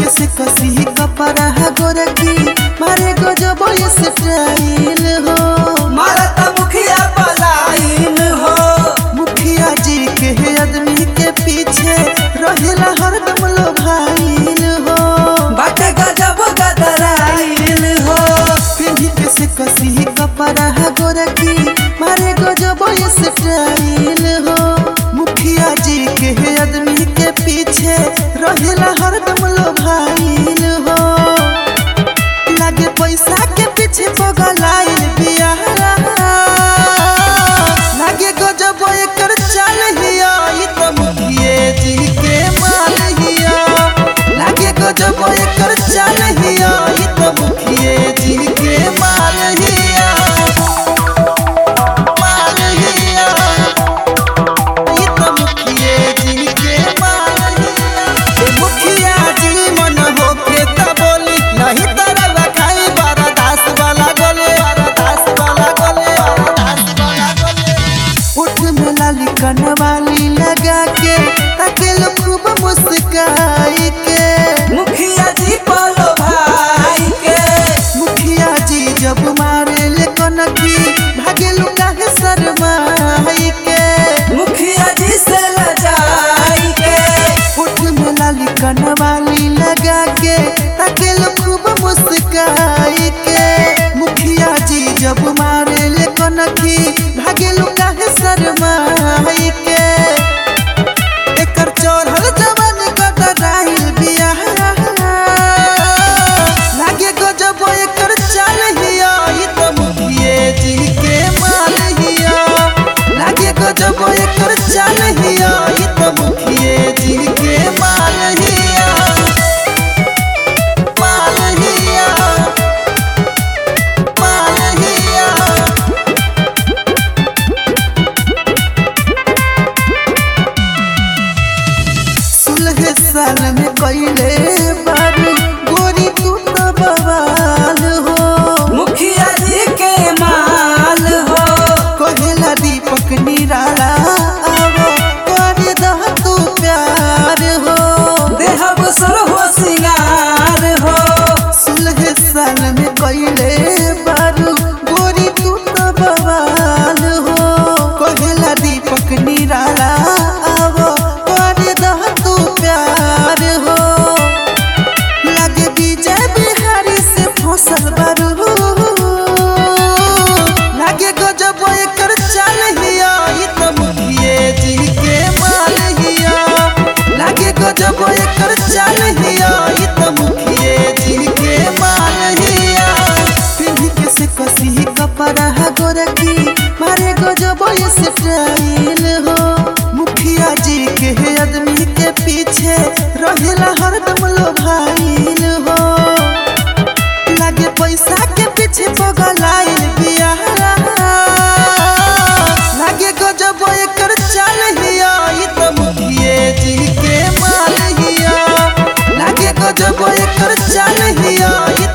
से कसी कपड़ा गोरकी मारे गजब स्टाइल हो मारत मुखिया पलाइन हो मुखिया जी के आदमी के पीछे रहेला हरदम लो भाईल हो बाटे गजब गदराइन हो पिंडी के से कसी कपड़ा गोरकी मारे गजब स्टाइल हो मुखिया जी के आदमी के पीछे रहेला हरदम लो भाईल हो लागे पैसा के पीछे पगलाइल बिया लागे गजब एकर चाल हिया ई त मुखिए जी के माल हिया लागे गजब एकर चाल हिया ई त मुखिए जी के माल हिया माल हिया ई त मुखिए जी के माल हिया ए मुखिया जी मन होके त बोली नहीं तरह खाई बारा दास वाला गले बारा दास वाला गले बारा दास वाला गले उठ में लाली कनवाली लगा के ताके लोग खूब मुस्काई के मुखिया जी पलो भाई के मुखिया जी जब मारे ले कनकी भागे लुका है शर्माई के मुखिया जी से लजाई के उठ में लाली कनवाली लगा के ताके लोग खूब मुस्काई के मुखिया जी जब मारे ले कनकी भागे लुका है शर्माई के एकर चढ़ल जवान गदराइल बिया लागे गजब एकर चाल हिया ई त मुखिए जी के माल हिया लागे गजब एकर चाल हिया ई त मुखिए जी के माल हिया माल हिया माल हिया सुलह साल में कैले बारू गोरी तू तो बवाल हो मुखिया जी के माल हो कहेला दीपक निराला आवो कर दह तू प्यार हो देहब सुर हो सिंगार हो सुलह साल में कैले बारू गोरी तू तो बवाल हो कहेला दीपक निराला आवो कर दह तू प्यार हो लागे विजय बिहारी से फसल बारू लागे गजब एकर चाल हिया ई त मुखिए जी के माल हिया लागे गजब एकर चाल हिया ई त मुखिए जी के माल हिया पिंडी के से कसी कपड़ा गोरकी मारे गजब स्टाइल हो मुखिया जी के आदमी के पीछे रहेला हरदम लो भाईल हो लागे पैसा के पीछे पगलाइल बिया लागे गजब एकर चाल हिया ई त मुखिए जी के माल हिया लागे गजब एकर चाल हिया ई